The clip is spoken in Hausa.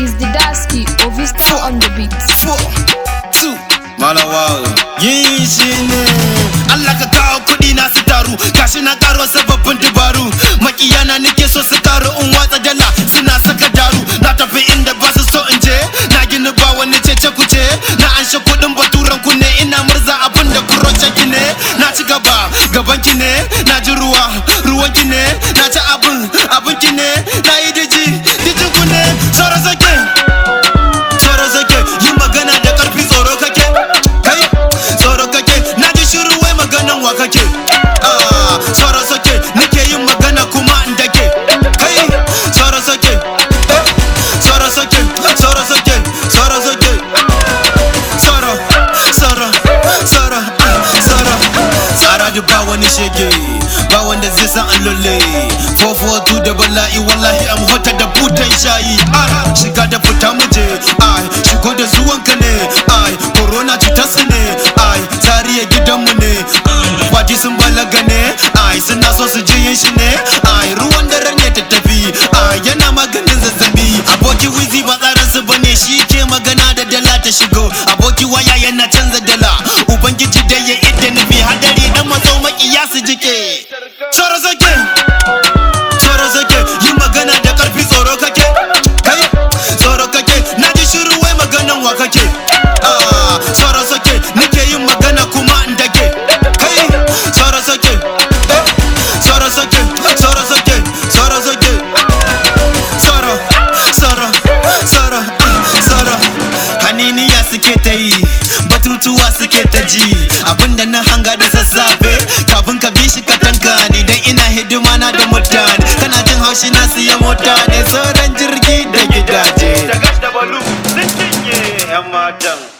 is the Dasky Ovista on the beat. four, two, malawa yin shi ne Allah ka kawo kuɗi na su taru gashi na karo sababbin dabaru makiyana nake so su karu in watsa dala suna saka daru na tafi inda ba su so in je na gini ba wani cece kuce na anshe kuɗin baturan ku ne ina murza abin da kuroce ki ne na ci gaba gaban ki ne na ji ruwa ruwan ki ne na ci abin abin ki ne na yi diji dijin ku ne sauran sake tsoro sake yi magana da karfi tsoro kake kai tsoro kake na ji shiru wai maganan wa kake Ah, tsoro sake nake yin magana kuma in dake kai tsoro sake eh, tsoro sake tsoro sake tsoro sake tsoro tsoro tsoro ah, tsoro tsara da ba wani shege ba wanda zai san an lulle 442 da bala'i wallahi am hota da butan shayi ai shiga da fita muje ai shigo da zuwanka ne ai corona cutar su ne ai zariya gidanmu ne kwaji sun balaga ne ai suna so su ji yin shi ne ai ruwan dare ne ta tafi ai yana maganin zazzabi aboki wizi ba tsarin su bane shi ke magana da dala ta shigo aboki waya yana canza dala ubangiji da ya idda nufi hadari dan matso makiya su jike Tsoro sake tsoro sake yi magana da karfi tsoro kake kai tsoro kake na ji shiru wai maganan wa kake Ah, tsoro sake nake yin magana kuma in dake kai tsoro sake eh, tsoro sake tsoro sake tsoro sake tsoro tsoro tsoro ah, tsoro haniniya suke ta yi batutuwa suke ta ji abinda na hanga da sassafe kafin ka bi shi ka tanka ni dan ina hidima na da mutane kana jin haushi na siya mota ne sauran jirgi da gidaje da gas da balu sun cinye 'yan matan